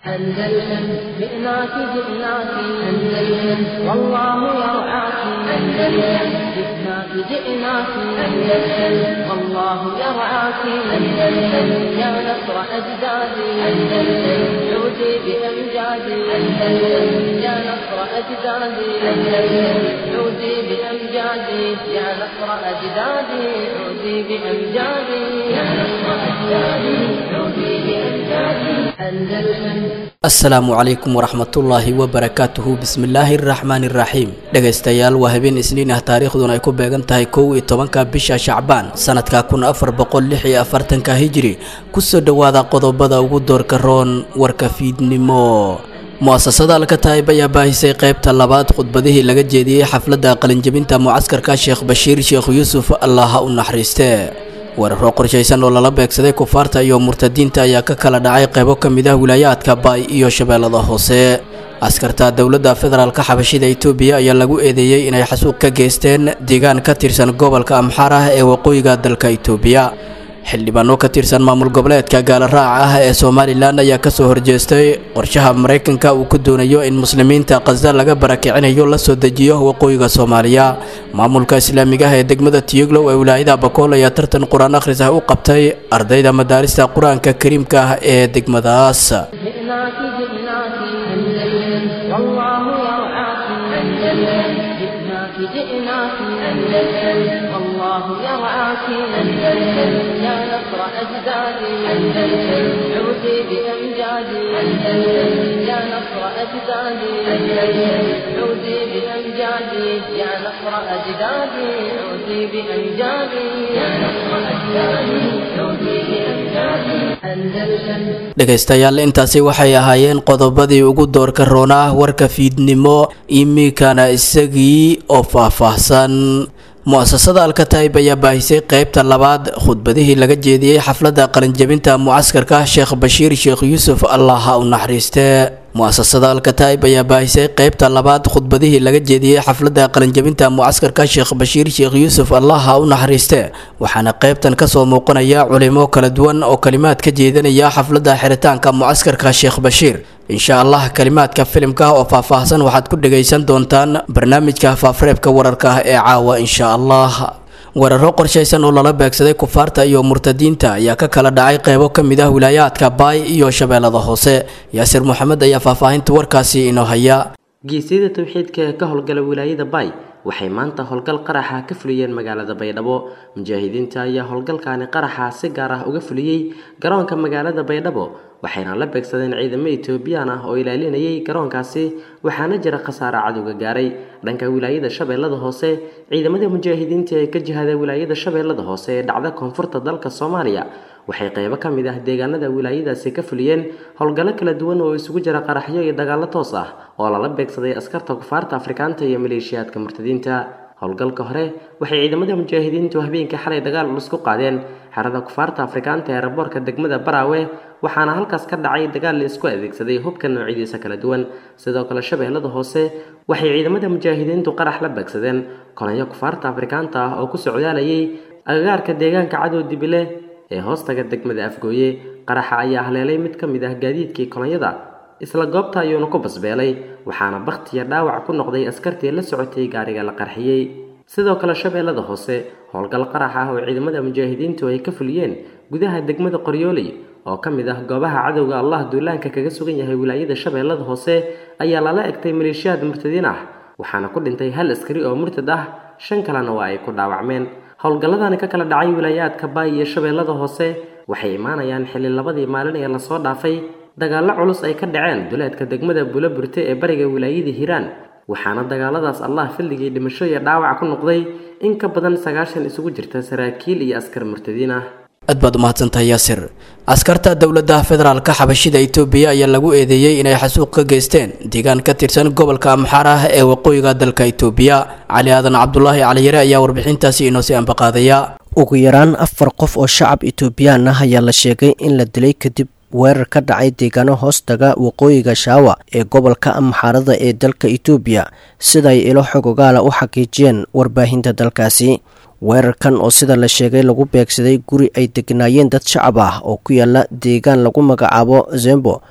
أندلسن جئناك جئناك أندلسن والله يرعاك أندلسن جئناك جئناك أندلسن والله يرعاك أندلسن يا نصر أجدادي أندلسن عودي بأمجادي أندلسن يا نصر أجدادي أندلسن عودي بأمجادي يا نصر أجدادي عودي بأمجادي يا نصر أجدادي عودي بأمجادي أندلسن asalaamu calaykum waraxmatullaahi wabarakaatuhu bismillaahi araxmaani iraxiim dhegaystayaal waa habeen isniin ah taariikhduna ay ku beegan tahay kow iyo tobanka bisha shacbaan sanadka kun afar boqol lix iyo afartanka hijiri kusoo dhowaada qodobada ugu doorka roon warka fiidnimo mu-asasada alkataib ayaa baahisay qaybta labaad khudbadihii laga jeediyey xafladda qalinjabinta mucaskarka sheekh bashiir sheekh yuusuf allah ha u naxariiste weeraro qorshaysan oo lala beegsaday kufaarta iyo murtadiinta ayaa ka kala dhacay qaybo ka mid ah wilaayaadka baay iyo shabeellada hoose askarta dowladda federaalka xabashida itoobiya ayaa lagu eedeeyey inay xasuuq ka geysteen deegaan ka tirsan gobolka amxaar ah ee waqooyiga dalka itoobiya xildhibaano ka tirsan maamul goboleedka gaala raaca ah ee somalilan ayaa kasoo horjeestay qorshaha maraykanka uu ku doonayo in muslimiinta khasda laga barakicinayo la soo dejiyo waqooyiga soomaaliya maamulka islaamiga ah ee degmada tiyoglow ee wilaayada bakool ayaa tartan qur-aan akhris ah u qabtay ardayda madaarista qur-aanka kariimka ah ee degmadaas جئناك جئناك أندلسن والله يرعاك أندلسن جئناك جئناك أندلسن والله يرعاك أندلسن يا نصر أجدادي أندلسن عودي بأمجادي أندلسن يا نصر أجدادي أندلسن عودي بأمجادي يا نصر أجدادي عودي بأمجادي يا نصر أجدادي عودي بأمجادي أندلسن dhegaystayaal intaasi waxay ahaayeen qodobadii ugu doorka roonaa warka fiidnimo iminkana isagii oo faahfaahsan mu-asasada alkataib ayaa baahisay qaybta labaad khudbadihii laga jeediyey xafladda qalinjabinta mucaskarka sheekh bashiir sheekh yuusuf allah ha u naxariiste mu-asasada alkataib ayaa baahisay qaybta labaad khudbadihii laga jeediyey xafladda qalinjabinta mucaskarka sheekh bashiir sheekh yuusuf allah ha u naxariiste waxaana qaybtan kasoo muuqanaya culimo kala duwan oo kalimaad ka jeedinaya xafladda xiritaanka mucaskarka sheekh bashiir insha allah kalimaadka filimka oo faahfaahsan waxaad ku dhagaysan doontaan barnaamijka faafreebka wararka ah ee caawa insha allah weeraro qorshaysan oo lala beegsaday kufaarta iyo murtadiinta ayaa ka kala dhacay qeybo ka mid ah wilaayaadka baay iyo shabeellada hoose yaasir moxamed ayaa faahfaahinta warkaasi inoo haya geesyada towxiidka ee ka howlgala wilaayada baay waxay maanta howlgal qaraxa ka fuliyeen magaalada baydhabo mujaahidiinta ayaa howlgalkaani qaraxa si gaar ah uga fuliyey garoonka magaalada baydhabo waxayna la beegsadeen ciidamo etoobiyaan ah oo ilaalinayay garoonkaasi waxaana jira khasaare cadowga gaaray dhanka wilaayada shabeellada hoose ciidamada mujaahidiinta ee ka jihada wilaayada shabeellada hoose ee dhacda koonfurta dalka soomaaliya waxay qeybo ka mid ah deegaanada wilaayadaasi ka fuliyeen howlgallo kala duwan oo isugu jira qaraxyo iyo dagaallo toos ah oo lala beegsaday askarta kufaarta afrikaanta iyo maleeshiyaadka murtadiinta howlgalka hore waxay ciidamada mujaahidiintu habeenkii xalay dagaal culus ku qaadeen xerada kufaarta afrikaanta ee raboorka degmada baraawe waxaana halkaas ka dhacay dagaal la isku adeegsaday hubka noocyadiisa kala duwan sidoo kale shabeellada hoose waxay ciidamada mujaahidiintu qarax la beegsadeen kolanyo kufaarta afrikaanta ah oo ku socdaalayay agagaarka deegaanka cadow dibile ee hoostaga degmada afgooye qaraxa ayaa haleelay mid ka mid ah gaadiidkii kolonyada isla goobta ayuuna ku basbeelay waxaana bakhtiya dhaawac ku noqday askartii la socotay gaariga la qarxiyey sidoo kale shabeellada hoose howlgal qarax ah oo ciidamada mujaahidiintu ay ka fuliyeen gudaha degmada qoryooley oo ka mid ah goobaha cadowga allah duulaanka kaga sugan yahay wilaayada shabeellada hoose ayaa lala egtay maleeshiyaad murtadiin ah waxaana ku dhintay hal askari oo murtad ah shan kalena waa ay ku dhaawacmeen howlgalladani ka kala dhacay wilaayaadka baay iyo shabeellada hoose waxay imaanayaan xilli labadii maalin ee lasoo dhaafay dagaallo culus ay ka dhaceen duleedka degmada bula burte ee bariga wilaayada hiiraan waxaana dagaaladaas allah filligii dhimasho iyo dhaawac ku noqday in ka badan sagaashan isugu jirta saraakiil iyo askar murtadiin ah aad baad umahadsantahay yaasir askarta dowladda federaalka xabashida itoobiya ayaa lagu eedeeyey inay xasuuq ka geysteen deegaan ka tirsan gobolka amxaar ah ee waqooyiga dalka itoobiya cali aadan cabdulaahi caliyare ayaa warbixintaasi inoo sii ambaqaadaya ugu yaraan afar qof oo shacab itoobiyaan ah ayaa la sheegay in la dilay kadib weerar ka dhacay deegaano hoostaga waqooyiga shaawa ee gobolka amxaarada ee dalka itoobiya siday ilo xog ogaala u xaqiijiyeen warbaahinta dalkaasi weerarkan oo sida la sheegay lagu beegsaday guri ay degnaayeen dad shacab ah oo ku yaala deegaan lagu magacaabo zembo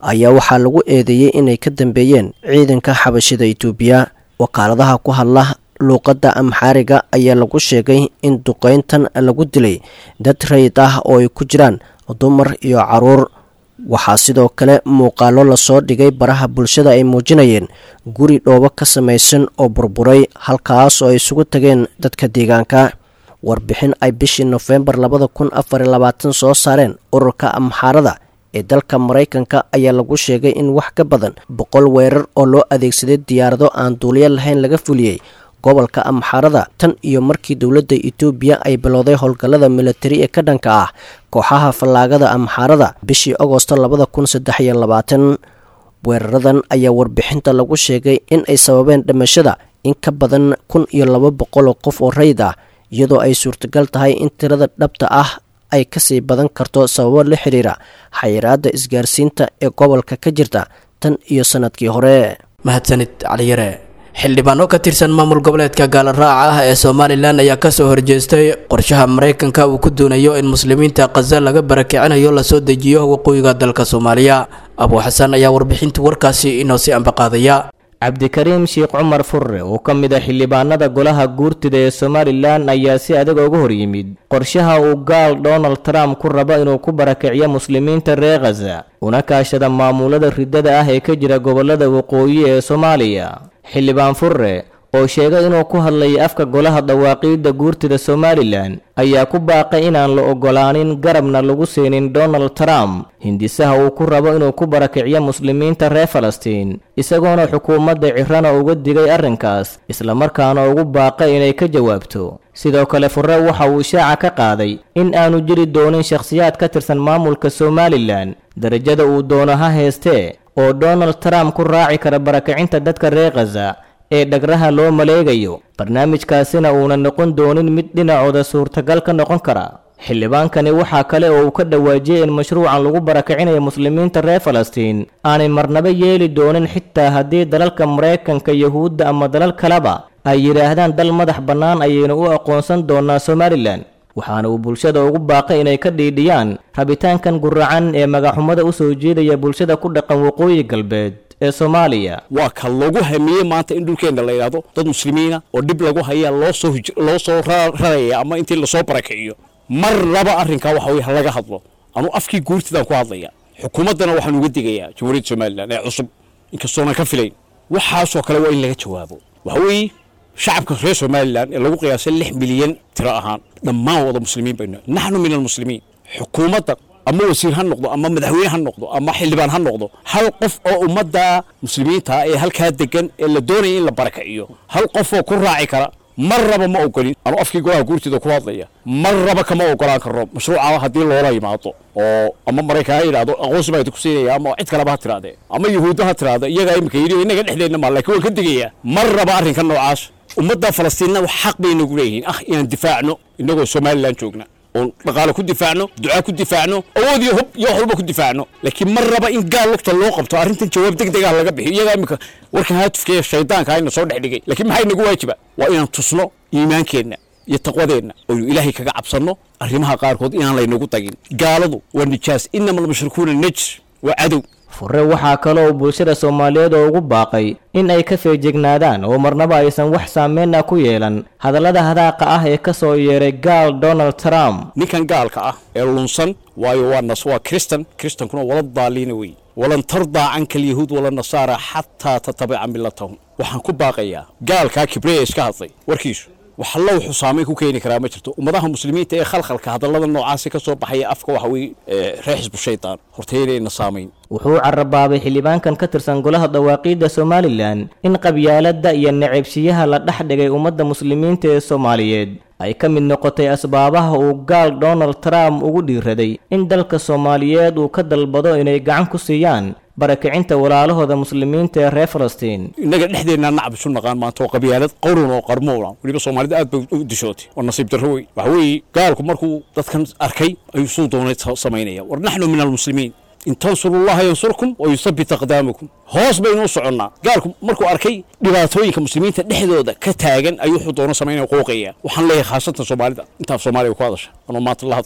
ayaa waxaa lagu eedeeyey inay ka dambeeyeen ciidanka xabashida itoobiya wakaaladaha ku hadla luuqadda amxaariga ayaa lagu sheegay in duqeyntan lagu dilay dad rayid ah oo ay ku jiraan dumar iyo caruur waxaa sidoo kale muuqaalo lasoo dhigay baraha bulshada ay muujinayeen guri dhoobo ka samaysan oo burburay halkaas oo ay isugu tageen dadka deegaanka warbixin ay bishii nofembar labada kun afar iyo labaatan soo saareen ururka amxaarada ee dalka maraykanka ayaa lagu sheegay in wax ka badan boqol weerar oo loo adeegsaday diyaarado aan duuliyo lahayn laga fuliyey gobolka amxaarada tan iyo markii dowladda itoobiya ay bilowday howlgallada militari ee ka dhanka ah kooxaha fallaagada amxaarada bishii agosto labada kun saddex iyo labaatan weeraradan ayaa warbixinta lagu sheegay in ay sababeen dhimashada in ka badan kun iyo laba boqol oo qof oo rayid ah iyadoo ay suurtagal tahay in tirada dhabta ah ay kasii badan karto sababo la xiriira xayiraadda isgaarsiinta ee gobolka ka jirta tan iyo sanadkii hore mahadsanid caliyare xildhibaano ka tirsan maamul goboleedka gaalaraaca ah ee somalilan ayaa kasoo horjeestay qorshaha maraykanka uu ku doonayo in muslimiinta khaza laga barakicinayo lasoo dejiyo waqooyiga dalka soomaaliya abuu xasan ayaa warbixinta warkaasi inoo si ambaqaadaya cabdikariim sheekh cumar furre oo ka mid a xildhibaanada golaha guurtida ee somalilan ayaa si adag uga hor yimid qorshaha uu gaal donald trump ku rabo inuu ku barakiciyo muslimiinta reer khaza una kaashada maamulada riddada ah ee ka jira gobollada waqooyi ee soomaaliya xildhibaan furre oo sheegay inuu ku hadlayay afka golaha dawaaqiidda guurtida somalilan ayaa ku baaqay inaan la oggolaanin garabna lagu siinin donald trump hindisaha uu ku rabo inuu ku barakiciyo muslimiinta reer falastiin isagoona xukuumadda cirana uga digay arrinkaas islamarkaana ugu baaqay inay ka jawaabto sidoo kale furre waxa uu ishaaca ka qaaday in aanu jiri doonin shakhsiyaad ka tirsan maamulka somalilan darajada uu doono ha heestee oo donald trump ku raaci kara barakacinta dadka reer khaza ee dhagraha loo maleegayo barnaamijkaasina uuna noqon doonin mid dhinacooda suurtagal ka noqon kara xildhibaankani waxaa kale oo uu ka dhawaajiyey in mashruucan lagu barakicinayo muslimiinta reer falastiin aanay marnaba yeeli doonin xitaa haddii dalalka maraykanka yuhuudda ama dalal kaleba ay yidhaahdaan dal madax bannaan ayaynu u aqoonsan doonaa somalilan waxaana uu bulshada ugu baaqay inay ka dhiidhiyaan rabitaankan guracan ee magaxumada u soo jeedaya bulshada ku dhaqan waqooyi galbeed ee soomaaliya waa ka lagu hamiyey maanta in dhulkeenna la yidhaahdo dad muslimiina oo dhib lagu haya loo soo loo soo raraya ama intii lasoo barakiciyo mar laba arrinkaa waxa weye laga hadlo anuu afkii guurtidaan ku hadlaya xukuumaddana waxaan uga digayaa jamhuuriyadda somalilan ee cusub inkastoonan ka filayn waxaasoo kale waa in laga jawaabo waxa weeye shacabka reer somalilan ee lagu qiyaasay lix milyan tiro ahaan dhammaan wada muslimiin baynu naxnu min almuslimiin xukuumadda ama wasiir ha noqdo ama madaxweyne ha noqdo ama xildhibaan ha noqdo hal qof oo ummadda muslimiinta ee halkaa degan ee la doonaya in la barakiciyo hal qof oo ku raaci kara mar raba ma ogolin anuu afkii golaha guurtida ku hadlaya mar raba kama ogolaan karno mashruuca haddii loola yimaado oo ama maraykan ha yidhahdo aqoonsi baa ku siinaya ama cid kaleba ha tirahdee ama yuhuudda ha tiraahda iyagaa imika yidhi innaga dhexdeenna maa laakiin waan ka digayaa mar raba arrinka noocaas ummadda falastiinna xaq bay nagu leeyihiin ah inaan difaacno innagoo somalilan joogna oon dhaqaale ku difaacno ducaa ku difaacno awood iyo hub iyo wax walba ku difaacno laakiin mar raba in gaal lugta loo qabto arrintan jawaab deg deg ah laga bixiyo iyagaa imika warkan haatufka ee shaydaanka ayna soo dhex dhigay laakiin maxay nagu waajiba waa inaan tusno iimaankeenna iyo taqwadeenna oynu ilaahay kaga cabsanno arrimaha qaarkood inaan laynagu tagin gaaladu waa nijaas inama almushrikuuna najs waa cadow furre waxaa kale oo bulshada soomaaliyeed oo ugu baaqay in ay ka feejignaadaan oo marnaba aysan wax saameyn ah ku yeelan hadallada hadaaqa ah ee ka soo yeeray gaal donald trump ninkan gaalka ah ee lunsan waayo waa nas waa kristan kristankuna wala daaliina wey walan tardaa canka alyahuud wala nasaara xataa tatabica millatahum waxaan ku baaqayaa gaalkaa kibreya iska hadlay warkiisu wax alla wuxuu saamayn ku keeni karaa ma jirto ummadaha muslimiinta ee khalkhalka hadallada noocaasi ka soo baxaya afka waxa weye reer xisbu shaydaan horteynayna saamayn wuxuu carabaabay xildhibaankan ka tirsan golaha dawaaqiidda somalilan in qabyaaladda iyo necebsiyaha la dhex dhigay ummadda muslimiinta ee soomaaliyeed ay ka mid noqotay asbaabaha uu gaal donald trump ugu dhiiraday in dalka soomaaliyeed uu ka dalbado inay gacan ku siiyaan barakicinta walaalahooda muslimiinta ee reer falastiin innaga dhexdeennaa nacab isu naqaan maanta oo qabyaalad qowran oo qarmoona weliba soomaalida aad bay u dishootay waa nasiib darro wey waxa weeye gaalku markuu dadkan arkay ayuu suu doonay samaynaya war naxnu min almuslimiin in tansurullaha yansurkum wa yusabit aqdaamakum hoos baynu u soconnaa gaalku markuu arkay dhibaatooyinka muslimiinta dhexdooda ka taagan ayuu wuxuu doono samaynaya qooqaya waxaan leeyahay khaasatan soomaalida intaaf soomaaliya ku hadasha anoo maanta la hadlaya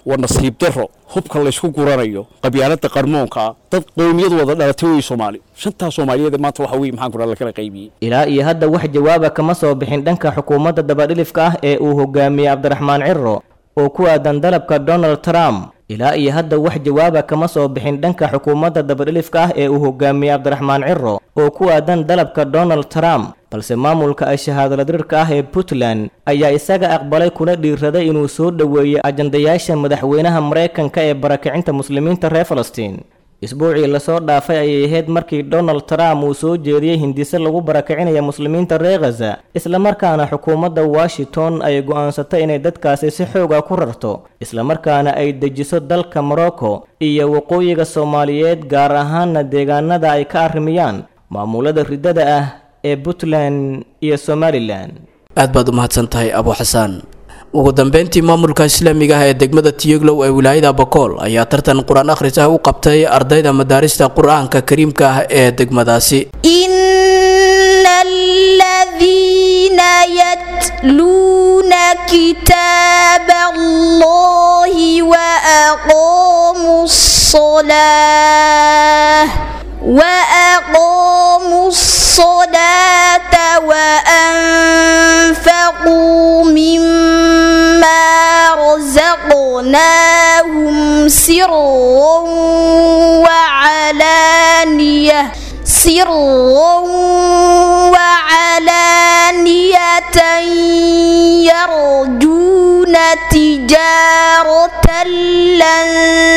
waa nasiib daro hubka laysku guranayo qabyaalada qarmoonka ah dad qowmiyad wada dhalatay wey soomaali shantaa soomaaliyeed maanta waxa weye maxaan kudhaa lakala qaybiyey ilaa iyo hadda wax jawaaba kama soo bixin dhanka xukuumadda dabadhilifka ah ee uu hogaamiyey cabdiraxmaan ciro oo ku aadan dalabka donald trump ilaa iyo hadda wax jawaaba kama soo bixin dhanka xukuumadda dabadhilifka ah ee uu hogaamiyey cabdiraxmaan ciro oo ku aadan dalabka donald trump balse maamulka ay shahaadaladirirka ah ee puntland ayaa isaga aqbalay kuna dhiiraday inuu soo dhoweeyo ajandayaasha madaxweynaha maraykanka ee barakicinta muslimiinta reer falastiin isbuucii lasoo dhaafay ayay ahayd markii donald trump uu soo jeediyey hindise lagu barakicinaya muslimiinta reer khaza islamarkaana xukuumadda washington ay go'aansatay inay dadkaasi si xooga ku rarto islamarkaana ay dejiso dalka morocco iyo waqooyiga soomaaliyeed gaar ahaana deegaanada ay ka arrimiyaan maamulada riddada ah ee puntland iyo somalilan aad baad u mahadsan tahay abu xasaan ugu dambeyntii maamulka islaamiga ah ee degmada tiyoglow ee wilaayada bokool ayaa tartan qur-aan akhris ah u qabtay ardayda madaarista qur-aanka kariimka ah ee degmadaasi إن الذين يتلون كتاب الله وأقاموا الصلاة وأقاموا الصلاة وأنفقوا مما رزقناهم سرا وعلانية سرا وعلانية يرجون تجارة لن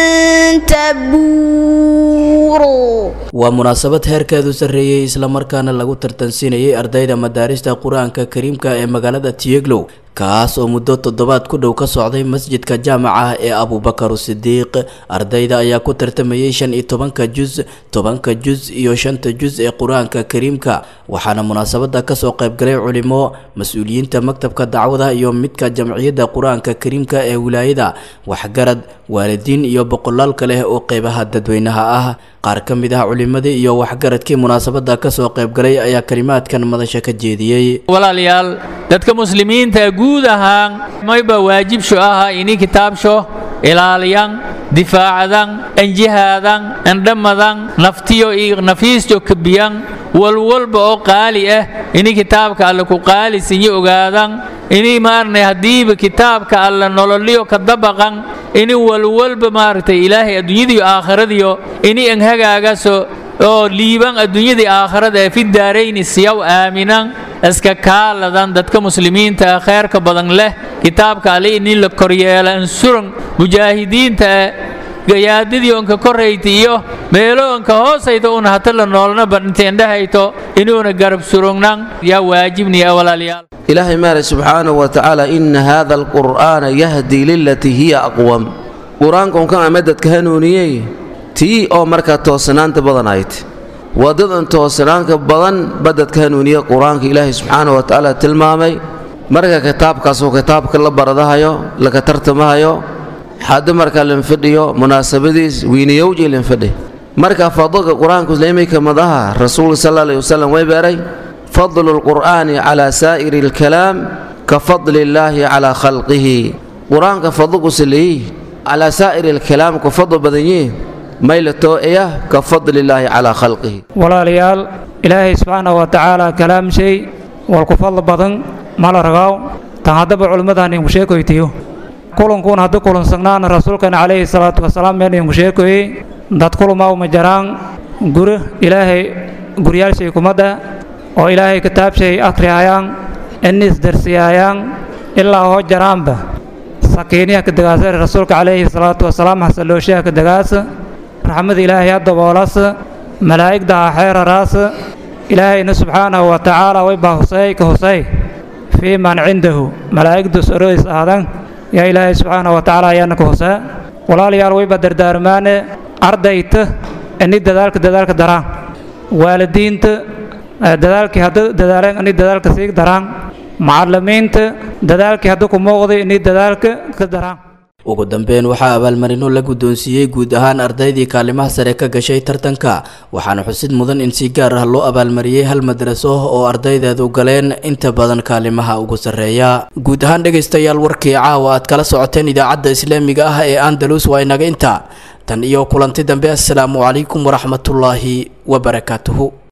تبور waa munaasabad heerkeedu sarreeyey islamarkaana lagu tartansiinayay ardayda madaarista qur-aanka kariimka ee magaalada tiyeglow kaas oo muddo toddobaad ku dhow ka socday masjidka jaamaca ee abubakar sidiiq ardayda ayaa ku tartamayay shan iyo tobanka jus tobanka jus iyo shanta jus ee qur-aanka kariimka waxaana munaasabada kasoo qaybgalay culimo mas-uuliyiinta maktabka dacwada iyo midka jamciyadda qur-aanka kariimka ee wilaayada waxgarad waalidiin iyo boqolaal kale oo qeybaha dadweynaha ah qaar ka mid ah culimadii iyo waxgaradkii munaasabada kasoo qaybgalay ayaa kalimaadkan madasha ka jeediyey walaalayaal dadka muslimiinta guud ahaan mayba waajibsho aha ini kitaabsho ilaaliyan difaacadan anjihaadan andhamadan naftiyo iyo nafiisjo kabiyan walwalba oo qaali ah ini kitaabka alle ku qaalisinyo ogaadan ini maarnay haddiiba kitaabka alle nololiyo ka dabaqan ini walwalba maaragtay ilaahay adduunyadiyo aakhiradiyo ini anhagaagaso oo liiban adduunyadii aakhirada ee fi daarayni siyaw aaminan iska kaaladan dadka muslimiinta ah khayrka badan leh kitaabka alle ini la koryeela ansuran mujaahidiinta gayaadidii onka korayta iyo meelo onka hoosayta una hata la noolna badhinteendhahayto inuuna garab surugnan yaa waajibniya walaalayaal ilaahay maale subxaanahu wa tacaala ina haada alqur'aana yahdii lilatii hiya aqwam qur-aanka unkan ama dadka hanuuniyey tii oo markaa toosanaanta badan ahayd waddadan toosanaanka badan ba dadka hanuuniya qur-aanka ilaahay subxaanahu wa tacaala tilmaamay marka kitaabkaasoo kitaabka la baradahayo laka tartamahayo hadda markaa linfadhiyo munaasabadiis wiiniyowji linfadhi marka fadlka qur-aanku islaamika madaha rasuulka sal alla alayhi wasalam way beeray fadlu lqur'aani calaa saa'iri alkalaam ka fadli illaahi calaa khalqihi qur-aanka fadlku saleeyi calaa saa'iri alkalaam ku fadl badan yihiin maylatoo iya ka fadli illaahi calaa khalqihi walaalayaal ilaahay subxaanahu wa tacaala kalaam shay walku fadl badan mala ragaaw tan haddaba culimmadaan inku sheekoytiyo kulankuun haddu kulansagnaan rasuulkana calayhi salaatu wasalaam meen inku sheekoyey dad kulumaa uma jaraan guri ilaahay guryaalshay kumadda oo ilaahay kitaabshay akhriyayaan inniis darsiyaayaan ilaa hoo jaraanba sakiiniya ka dagaasa rasuulka calayhi salaatu wasalaam xasalooshaha ka dagaasa raxmada ilaahay ha daboolas malaa'igda ha xeeraraas ilaahayna subxaanahu wa tacaala way baa husey ka husey fii man cindahu malaa'igdu soroys aadan yaa ilaahay subxaanahu wa tacaala ayaana ka husee walaalayaal wayba dardaarmaane ardayta ini dadaalka dadaalka daraan waalidiinta dadaalkii hadda dadaaleen ini dadaalka sii daraan macallimiinta dadaalkii hadda ku muuqday ini dadaalka ka daraan ugu dambeyn waxaa abaalmarino la guddoonsiiyey guud ahaan ardaydii kaalimaha sare ka gashay tartanka waxaana xusid mudan in si gaar ah loo abaalmariyey hal madraso oo ardaydeedu galeen inta badan kaalimaha ugu sarreeya guud ahaan dhegaystayaal warkii caawa aad kala socoteen idaacadda islaamiga ah ee andalus waa inaga intaa tan iyo kulanti dambe assalaamu calaykum waraxmatullaahi wabarakaatuhu